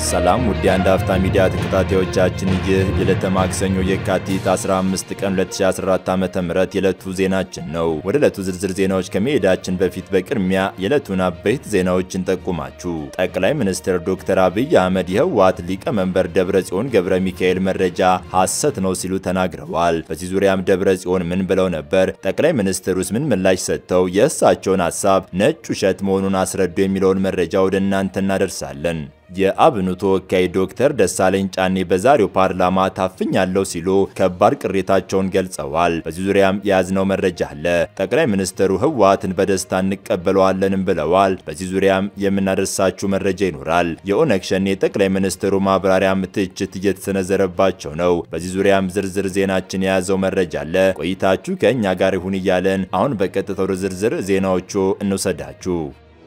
ሰላም ውድ የአንድ አፍታ ሚዲያ ተከታታዮቻችን፣ ይህ የዕለተ ማክሰኞ የካቲት 15 ቀን 2014 ዓ.ም የዕለቱ ዜናችን ነው። ወደ ዕለቱ ዝርዝር ዜናዎች ከመሄዳችን በፊት በቅድሚያ የዕለቱን አበይት ዜናዎችን ጠቁማችሁ ጠቅላይ ሚኒስትር ዶክተር አብይ አህመድ የህወሓት ሊቀመንበር ደብረጽዮን ገብረ ሚካኤል መረጃ ሐሰት ነው ሲሉ ተናግረዋል። በዚህ ዙሪያም ደብረጽዮን ምን ብለው ነበር? ጠቅላይ ሚኒስትሩስ ምን ምላሽ ሰጥተው የእሳቸውን ሐሳብ ነጭ ውሸት መሆኑን አስረዱ የሚለውን መረጃ ወደ እናንተ እናደርሳለን። የአብኑ ተወካይ ዶክተር ደሳለኝ ጫኔ በዛሬው ፓርላማ ታፍኛለሁ ሲሉ ከባድ ቅሬታቸውን ገልጸዋል። በዚህ ዙሪያም የያዝነው መረጃ አለ። ጠቅላይ ሚኒስትሩ ህወሓትን በደስታ እንቀበለዋለንም ብለዋል። በዚህ ዙሪያም የምናደርሳችሁ መረጃ ይኖራል። የኦነግ ሸኔ ጠቅላይ ሚኒስትሩ ማብራሪያም ትችት እየተሰነዘረባቸው ነው። በዚህ ዙሪያም ዝርዝር ዜናችን የያዘው መረጃ አለ። ቆይታችሁ ከእኛ ጋር ይሁን እያለን አሁን በቀጥታ ወደ ዝርዝር ዜናዎቹ እንውሰዳችሁ።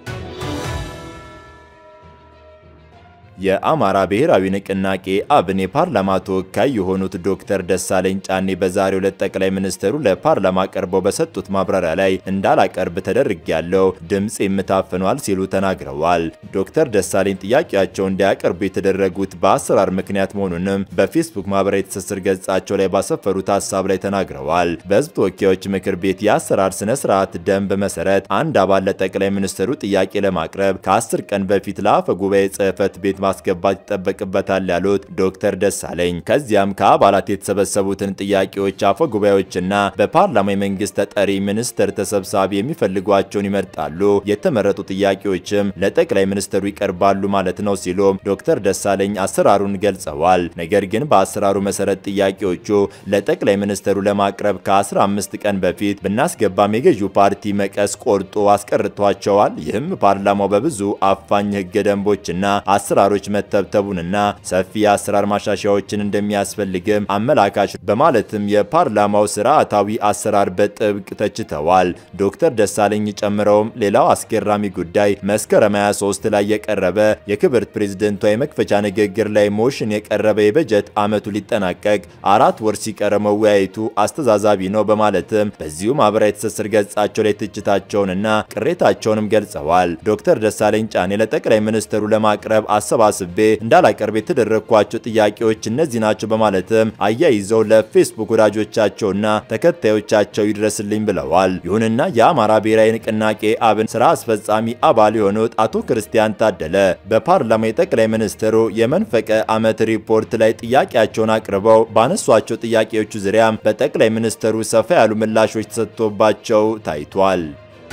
የአማራ ብሔራዊ ንቅናቄ አብን የፓርላማ ተወካይ የሆኑት ዶክተር ደሳለኝ ጫኔ በዛሬው ዕለት ጠቅላይ ሚኒስትሩ ለፓርላማ ቀርበው በሰጡት ማብራሪያ ላይ እንዳላቀርብ ተደርጌያለሁ፣ ድምፅ የምታፍኗል ሲሉ ተናግረዋል። ዶክተር ደሳለኝ ጥያቄያቸው እንዲያቀርቡ የተደረጉት በአሰራር ምክንያት መሆኑንም በፌስቡክ ማህበራዊ ትስስር ገጻቸው ላይ ባሰፈሩት ሀሳብ ላይ ተናግረዋል። በህዝብ ተወካዮች ምክር ቤት የአሰራር ስነ ስርዓት ደንብ መሰረት አንድ አባል ለጠቅላይ ሚኒስትሩ ጥያቄ ለማቅረብ ከአስር ቀን በፊት ለአፈ ጉባኤ ጽህፈት ቤት ማስገባት ይጠበቅበታል ያሉት ዶክተር ደሳለኝ ከዚያም ከአባላት የተሰበሰቡትን ጥያቄዎች አፈ ጉባኤዎችና በፓርላማ የመንግስት ተጠሪ ሚኒስትር ተሰብሳቢ የሚፈልጓቸውን ይመርጣሉ። የተመረጡ ጥያቄዎችም ለጠቅላይ ሚኒስትሩ ይቀርባሉ ማለት ነው ሲሉም ዶክተር ደሳለኝ አሰራሩን ገልጸዋል። ነገር ግን በአሰራሩ መሰረት ጥያቄዎቹ ለጠቅላይ ሚኒስትሩ ለማቅረብ ከ15 ቀን በፊት ብናስገባም የገዢው ፓርቲ መቀስ ቆርጦ አስቀርቷቸዋል። ይህም ፓርላማው በብዙ አፋኝ ህገ ደንቦችና አሰራሮች መተብተቡንና ሰፊ የአሰራር ማሻሻያዎችን እንደሚያስፈልግም አመላካች በማለትም የፓርላማው ስርዓታዊ አሰራር በጥብቅ ተችተዋል። ዶክተር ደሳለኝ ጨምረውም ሌላው አስገራሚ ጉዳይ መስከረም 23 ላይ የቀረበ የክብርት ፕሬዝደንቷ የመክፈቻ ንግግር ላይ ሞሽን የቀረበ የበጀት ዓመቱ ሊጠናቀቅ አራት ወር ሲቀረ መወያየቱ አስተዛዛቢ ነው በማለትም በዚሁ ማህበራዊ ትስስር ገጻቸው ላይ ትችታቸውንና ቅሬታቸውንም ገልጸዋል። ዶክተር ደሳለኝ ጫኔ ለጠቅላይ ሚኒስትሩ ለማቅረብ አሰባስቤ እንዳላቀርብ የተደረግኳቸው ጥያቄዎች እነዚህ ናቸው በማለትም አያይዘው ለፌስቡክ ወዳጆቻቸውና ተከታዮቻቸው ይድረስልኝ ብለዋል። ይሁንና የአማራ ብሔራዊ ንቅናቄ አብን ስራ አስፈጻሚ አባል የሆኑት አቶ ክርስቲያን ታደለ በፓርላማ የጠቅላይ ሚኒስትሩ የመንፈቀ ዓመት ሪፖርት ላይ ጥያቄያቸውን አቅርበው ባነሷቸው ጥያቄዎቹ ዙሪያም በጠቅላይ ሚኒስትሩ ሰፋ ያሉ ምላሾች ተሰጥቶባቸው ታይቷል።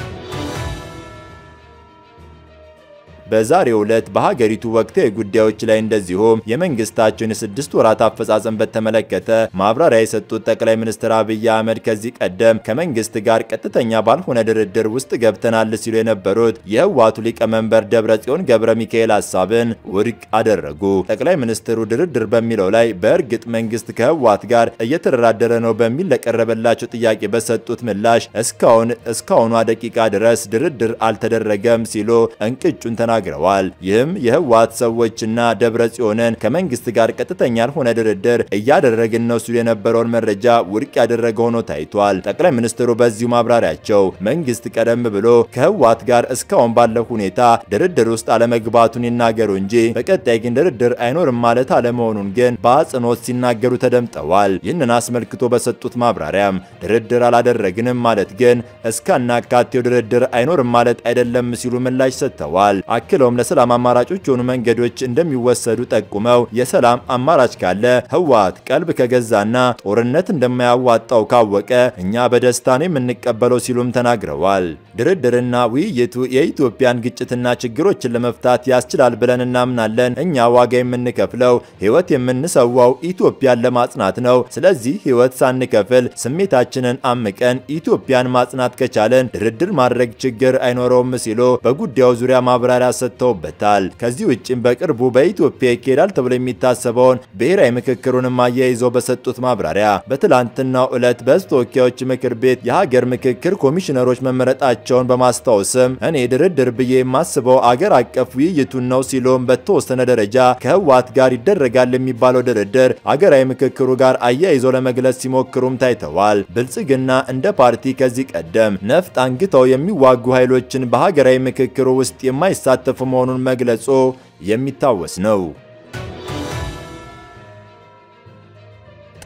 በዛሬው ዕለት በሀገሪቱ ወቅታዊ ጉዳዮች ላይ እንደዚሁም የመንግስታቸውን የስድስት ወራት አፈጻጸም በተመለከተ ማብራሪያ የሰጡት ጠቅላይ ሚኒስትር አብይ አህመድ ከዚህ ቀደም ከመንግስት ጋር ቀጥተኛ ባልሆነ ድርድር ውስጥ ገብተናል ሲሉ የነበሩት የህወሓቱ ሊቀመንበር ደብረጽዮን ገብረ ሚካኤል ሀሳብን ውድቅ አደረጉ። ጠቅላይ ሚኒስትሩ ድርድር በሚለው ላይ በእርግጥ መንግስት ከህወሓት ጋር እየተደራደረ ነው በሚል ለቀረበላቸው ጥያቄ በሰጡት ምላሽ እስካሁን እስካሁኗ ደቂቃ ድረስ ድርድር አልተደረገም ሲሉ እንቅጩን ተናግረዋል ተናግረዋል። ይህም የህወሓት ሰዎችና ደብረ ጽዮንን ከመንግስት ጋር ቀጥተኛ ያልሆነ ድርድር እያደረግን ነው ሲሉ የነበረውን መረጃ ውድቅ ያደረገ ሆኖ ታይቷል። ጠቅላይ ሚኒስትሩ በዚሁ ማብራሪያቸው መንግስት ቀደም ብሎ ከህወሓት ጋር እስካሁን ባለው ሁኔታ ድርድር ውስጥ አለመግባቱን ይናገሩ እንጂ በቀጣይ ግን ድርድር አይኖርም ማለት አለመሆኑን ግን በአጽንኦት ሲናገሩ ተደምጠዋል። ይህንን አስመልክቶ በሰጡት ማብራሪያም ድርድር አላደረግንም ማለት ግን እስካናካቴው ድርድር አይኖርም ማለት አይደለም ሲሉ ምላሽ ሰጥተዋል። አክለውም ለሰላም አማራጮች የሆኑ መንገዶች እንደሚወሰዱ ጠቁመው የሰላም አማራጭ ካለ ህወሓት ቀልብ ከገዛና ጦርነት እንደማያዋጣው ካወቀ እኛ በደስታ ነው የምንቀበለው ሲሉም ተናግረዋል። ድርድርና ውይይቱ የኢትዮጵያን ግጭትና ችግሮችን ለመፍታት ያስችላል ብለን እናምናለን። እኛ ዋጋ የምንከፍለው ህይወት የምንሰዋው ኢትዮጵያን ለማጽናት ነው። ስለዚህ ህይወት ሳንከፍል ስሜታችንን አምቀን ኢትዮጵያን ማጽናት ከቻለን ድርድር ማድረግ ችግር አይኖረውም ሲሉ በጉዳዩ ዙሪያ ማብራሪያ ሰጥተውበታል። ከዚህ ውጭም በቅርቡ በኢትዮጵያ ይካሄዳል ተብሎ የሚታሰበውን ብሔራዊ ምክክሩንም አያይዘው በሰጡት ማብራሪያ በትላንትናው ዕለት በህዝብ ተወካዮች ምክር ቤት የሀገር ምክክር ኮሚሽነሮች መመረጣቸውን በማስታወስም እኔ ድርድር ብዬ የማስበው አገር አቀፍ ውይይቱን ነው ሲሉም በተወሰነ ደረጃ ከህወሓት ጋር ይደረጋል የሚባለው ድርድር አገራዊ ምክክሩ ጋር አያይዘው ለመግለጽ ሲሞክሩም ታይተዋል። ብልጽግና እንደ ፓርቲ ከዚህ ቀደም ነፍጥ አንግተው የሚዋጉ ኃይሎችን በሀገራዊ ምክክሩ ውስጥ የማይሳተፉ መሆኑን መግለጹ የሚታወስ ነው።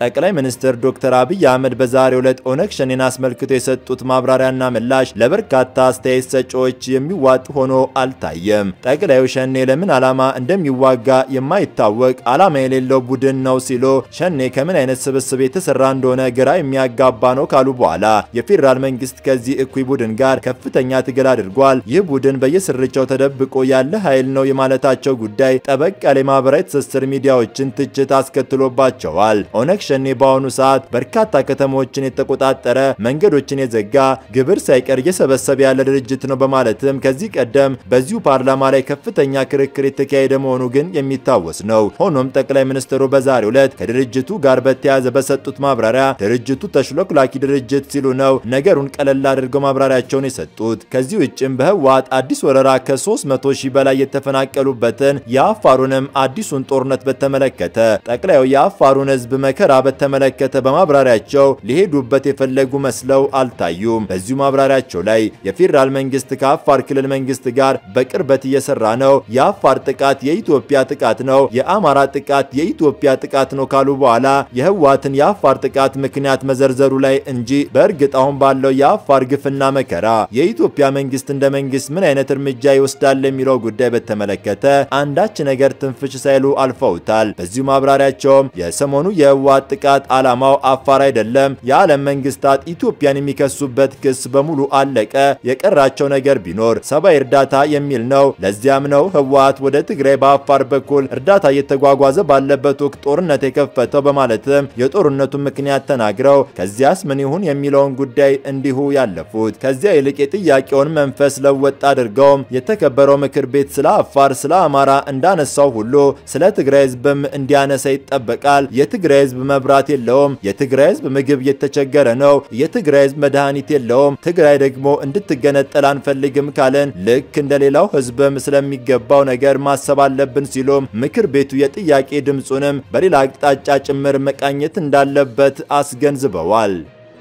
ጠቅላይ ሚኒስትር ዶክተር አብይ አህመድ በዛሬው ዕለት ኦነግ ሸኔን አስመልክቶ የሰጡት ማብራሪያና ምላሽ ለበርካታ አስተያየት ሰጪዎች የሚዋጥ ሆኖ አልታየም። ጠቅላዩ ሸኔ ለምን ዓላማ እንደሚዋጋ የማይታወቅ ዓላማ የሌለው ቡድን ነው ሲሉ ሸኔ ከምን አይነት ስብስብ የተሰራ እንደሆነ ግራ የሚያጋባ ነው ካሉ በኋላ የፌዴራል መንግስት ከዚህ እኩይ ቡድን ጋር ከፍተኛ ትግል አድርጓል። ይህ ቡድን በየስርቻው ተደብቆ ያለ ኃይል ነው የማለታቸው ጉዳይ ጠበቅ ያለ የማህበራዊ ትስስር ሚዲያዎችን ትችት አስከትሎባቸዋል። ኦነግ ሸኔ በአሁኑ ሰዓት በርካታ ከተሞችን የተቆጣጠረ መንገዶችን የዘጋ ግብር ሳይቀር እየሰበሰበ ያለ ድርጅት ነው በማለትም ከዚህ ቀደም በዚሁ ፓርላማ ላይ ከፍተኛ ክርክር የተካሄደ መሆኑ ግን የሚታወስ ነው። ሆኖም ጠቅላይ ሚኒስትሩ በዛሬው ዕለት ከድርጅቱ ጋር በተያያዘ በሰጡት ማብራሪያ ድርጅቱ ተሽሎክላኪ ድርጅት ሲሉ ነው ነገሩን ቀለል አድርገው ማብራሪያቸውን የሰጡት። ከዚህ ውጭም በህወሓት አዲስ ወረራ ከ300 ሺህ በላይ የተፈናቀሉበትን የአፋሩንም አዲሱን ጦርነት በተመለከተ ጠቅላዩ የአፋሩን ህዝብ መከራ በተመለከተ በማብራሪያቸው ሊሄዱበት የፈለጉ መስለው አልታዩም። በዚሁ ማብራሪያቸው ላይ የፌዴራል መንግስት ከአፋር ክልል መንግስት ጋር በቅርበት እየሰራ ነው፣ የአፋር ጥቃት የኢትዮጵያ ጥቃት ነው፣ የአማራ ጥቃት የኢትዮጵያ ጥቃት ነው ካሉ በኋላ የህወሓትን የአፋር ጥቃት ምክንያት መዘርዘሩ ላይ እንጂ በእርግጥ አሁን ባለው የአፋር ግፍና መከራ የኢትዮጵያ መንግስት እንደ መንግስት ምን አይነት እርምጃ ይወስዳል የሚለው ጉዳይ በተመለከተ አንዳች ነገር ትንፍሽ ሳይሉ አልፈውታል። በዚሁ ማብራሪያቸውም የሰሞኑ የህወሓት ጥቃት ዓላማው አፋር አይደለም፣ የዓለም መንግስታት ኢትዮጵያን የሚከሱበት ክስ በሙሉ አለቀ፣ የቀራቸው ነገር ቢኖር ሰብአዊ እርዳታ የሚል ነው። ለዚያም ነው ህወሓት ወደ ትግራይ በአፋር በኩል እርዳታ እየተጓጓዘ ባለበት ወቅት ጦርነት የከፈተው በማለትም የጦርነቱን ምክንያት ተናግረው ከዚያስ ምን ይሁን የሚለውን ጉዳይ እንዲሁ ያለፉት። ከዚያ ይልቅ የጥያቄውን መንፈስ ለወጥ አድርገውም የተከበረው ምክር ቤት ስለ አፋር፣ ስለ አማራ እንዳነሳው ሁሉ ስለ ትግራይ ህዝብም እንዲያነሳ ይጠበቃል። የትግራይ ህዝብ መብራት የለውም። የትግራይ ህዝብ ምግብ እየተቸገረ ነው። የትግራይ ህዝብ መድኃኒት የለውም። ትግራይ ደግሞ እንድትገነጠል አንፈልግም ካለን ልክ እንደሌላው ህዝብም ስለሚገባው ነገር ማሰብ አለብን ሲሉም ምክር ቤቱ የጥያቄ ድምፁንም በሌላ አቅጣጫ ጭምር መቃኘት እንዳለበት አስገንዝበዋል።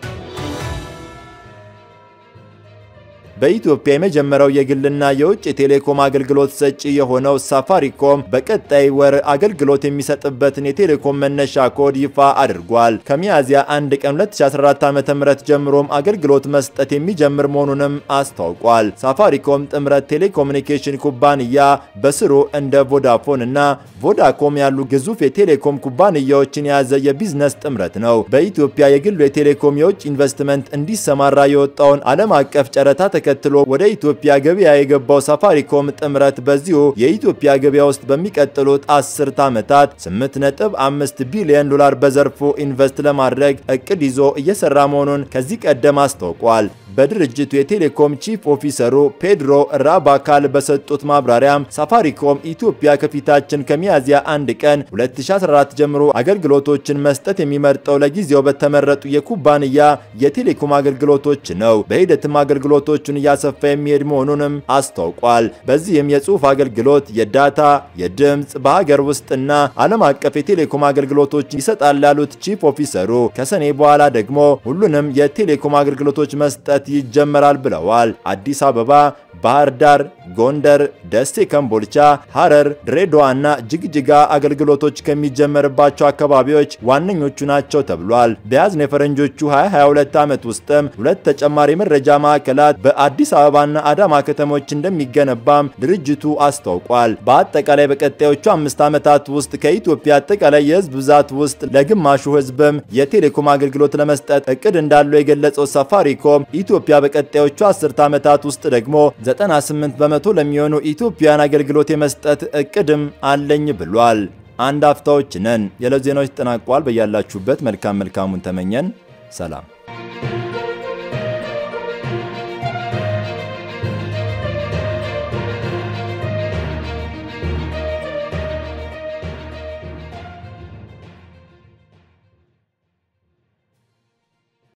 በኢትዮጵያ የመጀመሪያው የግልና የውጭ የቴሌኮም አገልግሎት ሰጪ የሆነው ሳፋሪኮም በቀጣይ ወር አገልግሎት የሚሰጥበትን የቴሌኮም መነሻ ኮድ ይፋ አድርጓል። ከሚያዝያ 1 ቀን 2014 ዓ.ም ጀምሮም አገልግሎት መስጠት የሚጀምር መሆኑንም አስታውቋል። ሳፋሪኮም ጥምረት ቴሌኮሙኒኬሽን ኩባንያ በስሩ እንደ ቮዳፎን እና ቮዳኮም ያሉ ግዙፍ የቴሌኮም ኩባንያዎችን የያዘ የቢዝነስ ጥምረት ነው። በኢትዮጵያ የግሉ የቴሌኮም የውጭ ኢንቨስትመንት እንዲሰማራ የወጣውን ዓለም አቀፍ ጨረታ ተከትሎ ወደ ኢትዮጵያ ገበያ የገባው ሳፋሪኮም ጥምረት በዚሁ የኢትዮጵያ ገበያ ውስጥ በሚቀጥሉት አስርት ዓመታት 8.5 ቢሊዮን ዶላር በዘርፉ ኢንቨስት ለማድረግ እቅድ ይዞ እየሰራ መሆኑን ከዚህ ቀደም አስታውቋል። በድርጅቱ የቴሌኮም ቺፍ ኦፊሰሩ ፔድሮ ራባካል በሰጡት ማብራሪያም ሳፋሪኮም ኢትዮጵያ ከፊታችን ከሚያዝያ አንድ ቀን 2014 ጀምሮ አገልግሎቶችን መስጠት የሚመርጠው ለጊዜው በተመረጡ የኩባንያ የቴሌኮም አገልግሎቶች ነው። በሂደትም አገልግሎቶቹን እያሰፋ የሚሄድ መሆኑንም አስታውቋል። በዚህም የጽሑፍ አገልግሎት፣ የዳታ፣ የድምፅ በሀገር ውስጥና ዓለም አቀፍ የቴሌኮም አገልግሎቶች ይሰጣል ያሉት ቺፍ ኦፊሰሩ ከሰኔ በኋላ ደግሞ ሁሉንም የቴሌኮም አገልግሎቶች መስጠት ይጀመራል ብለዋል። አዲስ አበባ፣ ባህር ዳር፣ ጎንደር፣ ደሴ፣ ከምቦልቻ፣ ሐረር፣ ድሬዳዋ እና ጅግጅጋ አገልግሎቶች ከሚጀመርባቸው አካባቢዎች ዋነኞቹ ናቸው ተብሏል። በያዝነው የፈረንጆቹ 2022 ዓመት ውስጥም ሁለት ተጨማሪ መረጃ ማዕከላት በአዲስ አበባና አዳማ ከተሞች እንደሚገነባም ድርጅቱ አስታውቋል። በአጠቃላይ በቀጣዮቹ አምስት ዓመታት ውስጥ ከኢትዮጵያ አጠቃላይ የህዝብ ብዛት ውስጥ ለግማሹ ህዝብም የቴሌኮም አገልግሎት ለመስጠት እቅድ እንዳለው የገለጸው ሳፋሪኮም ኢትዮጵያ በቀጣዮቹ አስርት ዓመታት ውስጥ ደግሞ 98 በመቶ ለሚሆኑ ኢትዮጵያውያን አገልግሎት የመስጠት እቅድም አለኝ ብሏል። አንድ አፍታዎች ነን። የዕለት ዜናዎች ተጠናቋል። በያላችሁበት መልካም መልካሙን ተመኘን። ሰላም